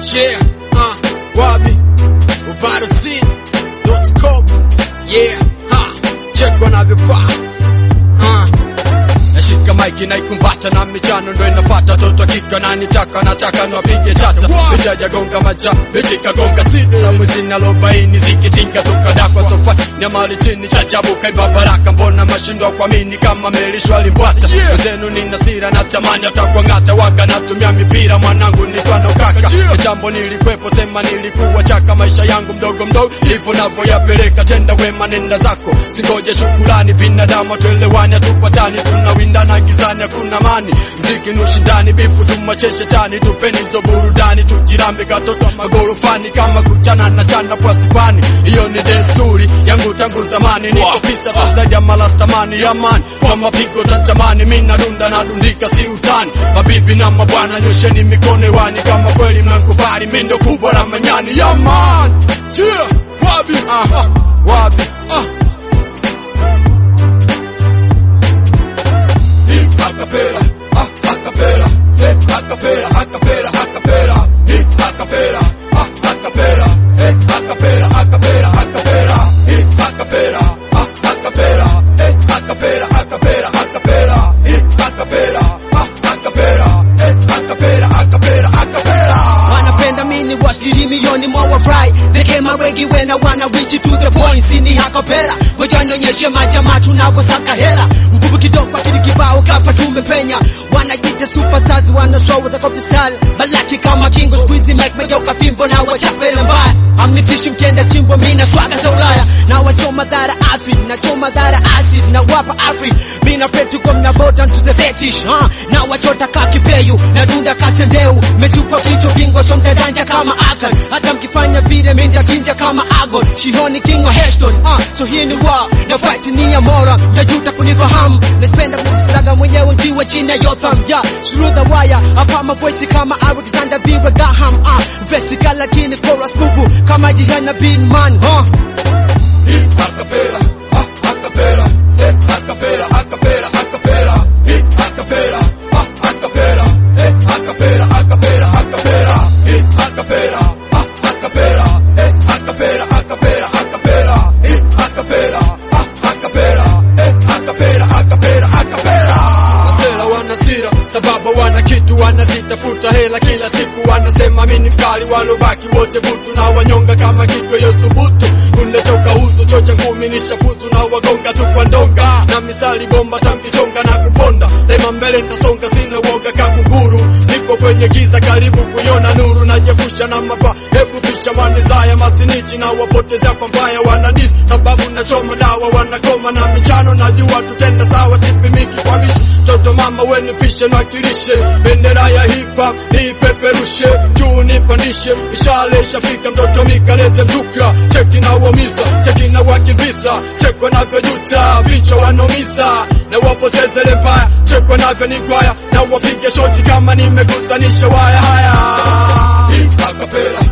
Yeah, uh, Wabi, ubarosi.com. Yeah, ha, check wanavyofaa. Uh, nashika maiki naikumbata na michano ndo inapata toto kika na nitaka nataka nwapige chata vijaja gonga macha vitika gonga sidi na mwezi arobaini zikitinga tukadakwa sofa nyamali chini chachabu kaiba baraka mbona mashindwa kwa mini kama melishwa limbwata wenzenu nina sira na tamani atakwang'ata waga natumia mipira mwanangu nitwano kaka jambo nilikwepo sema nilikuwa chaka maisha yangu mdogo mdogo hivyo navyoyapeleka tenda wema nenda zako singoje shukulani binadamu tuelewani hatupatani tunawindana gizani hakuna mani mziki ni ushindani bifu tumwache tani tupeni hizo burudani tujirambe katoto magorofani kama kuchana na chana pwasipani hiyo ni desturi yangu tangu zamani niko pisa zaidi ya malastamani yamani kwa mapigo tatamani mi nadunda nadundika si utani mabibi na mabwana nyosheni mikono hewani kama kweli mnankubali mi ndo kubwa la manyani yaman yeah, wabi uh, wabi uh. Hip acapella, ah, acapella, hip acapella, acapella, acapella, hip acapella, ah, acapella, hip acapella, acapella, acapella, hip acapella, ah, acapella, hip acapella, acapella, acapella, hip acapella, ah, acapella, hip acapella, acapella, acapella. wanapenda mini wasiri milioni mwa wafurahi dekema wengi wena wana wichi to the point sini hakopera ngoja nionyeshe majama tunavyosaka hela nguvu kidogo akili kibao kafa tumepenya wanajita superstars wana show with a copy style balaki kama kingo squeezy mic megeuka pimbo na wachapele mbaya amnitishi mkienda chimbo mina swaga za ulaya na wachoma dhara acid na choma dhara acid na wapa afri mina petu kwa mna bodan to the fetish huh? na wachota kakipeyu na dunda kasendeu mechupa kichwa bingo so mtadanja kama akan hata mkifanya vile minda chinja kama agon shihoni king wa heston uh, so hii ni wa na fight ni ya mora mtajuta kunifahamu napenda kusilaga mwenyewe nkiwa chini ya yotham ya yeah, through the wire hapa mavoisi kama alexander biwe gaham uh, vesika lakini chorus bubu kama jihana bin man huh? Hip acapella, ah, acapella, hip acapella, acapella, acapella, hip acapella, ah, acapella, hip acapella, acapella, acapella, hip acapella, ah, acapella, hip acapella, acapella, acapella, hip acapella, ah, acapella, hip acapella, acapella, acapella. Masela wana sira sababu wana kitu wanazitafuta hela kila siku wanasema mimi mkali walobaki wote butu na wanyonga kama kiko yosubutu kunetoka huzu chocha ngumi ni shafuzu na wagonga tu kwa ndonga na misali bomba tamkichonga na kuponda lema mbele nitasonga sina woga kakunguru nipo kwenye giza karibu kuiona nuru najepusha na mapa hebu pisha manizaya masinichi na wapoteza kwa mbaya wanadis sababu nachoma dawa wanakoma na michano najua tutenda sawa sipimiki kwa mishi toto mama weni pishe nakilishe bendera ya hip hop nipeperushe juu nipandishe ishale ishafika mtoto mikalete mzuka cheki na wamiza cheki na wakivisa chekwa navyojuta vichwa wanomiza na wapotezele mbaya chekwa navyo nigwaya na wapige shoti kama nimegusanisha waya haya Hip acapella,